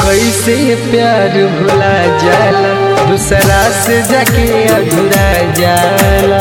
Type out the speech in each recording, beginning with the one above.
कैसे प्यार भुला जाला दूसरा से जाके अधूरा जाला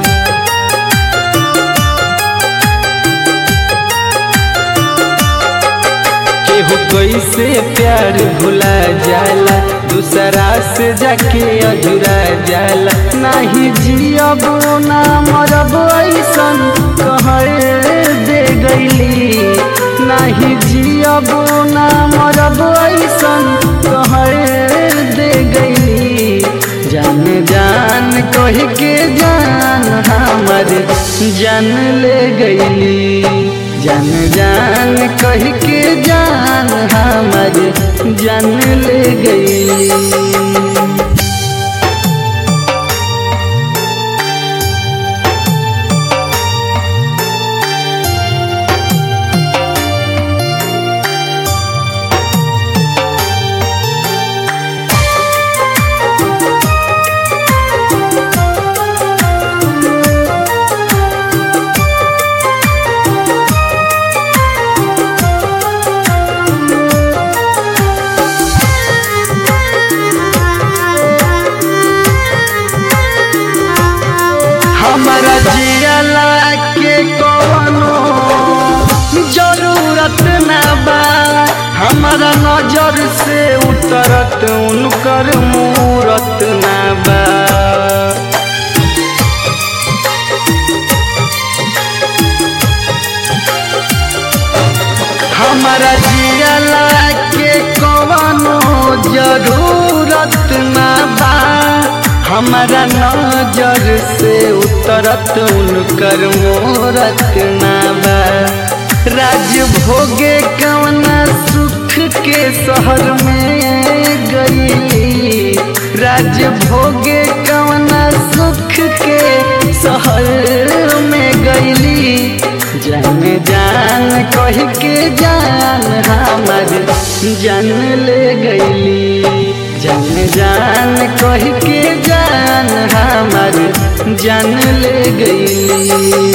केहू कैसे प्यार भुला जाला दूसरा से जाके अधूरा जाला नाही जियब ना मरब ऐसन कहे दे गईली नाही जियब ना मरब ऐसन कहे दे गईली जान जान कह के जान हमर जान ले गईली जान जान कह के जान हमर जान ले गईली हमारा जियला के कवनो जरूरत ना बा हमारा नजर से उतरत उनकर मूरत ना बा हमारा जियला के कवनो जरूरत ना बा हमारा नजर से उतरत उनकर मोरत ना बा राज भोगे कवना सुख के शहर में गई राज भोगे कवना सुख के शहर में गईली जान जान कह के जान हमर जान ले गईली जान जान कह के जान हमर जान ले गईली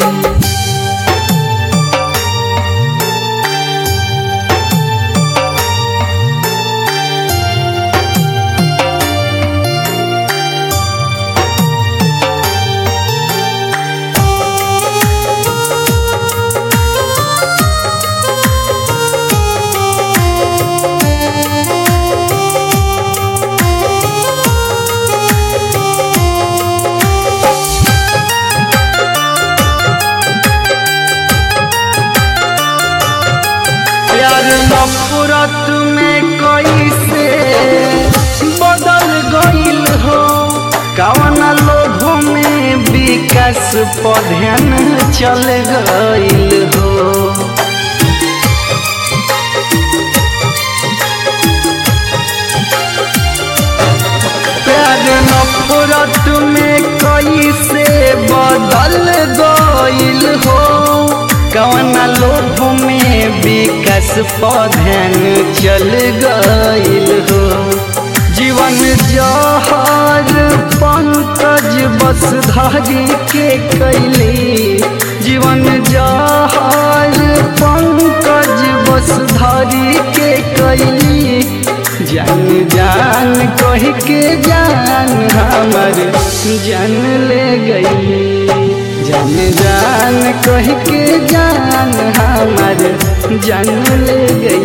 प्यार नफरत में कैसे बदल गईल हो कवन लोभ में विकास पधन चल गईल हो प्यार नफरत में कैसे बदल गईल हो कवन लोभ में विकास पधन चल गईल हो जीवन जहर पंकज बस धारी के कैली जीवन जहर पंकज बस धारी के कैली जान जान कह के जान हमर जान ले गई जान जान कह के जान हमर जान ले गई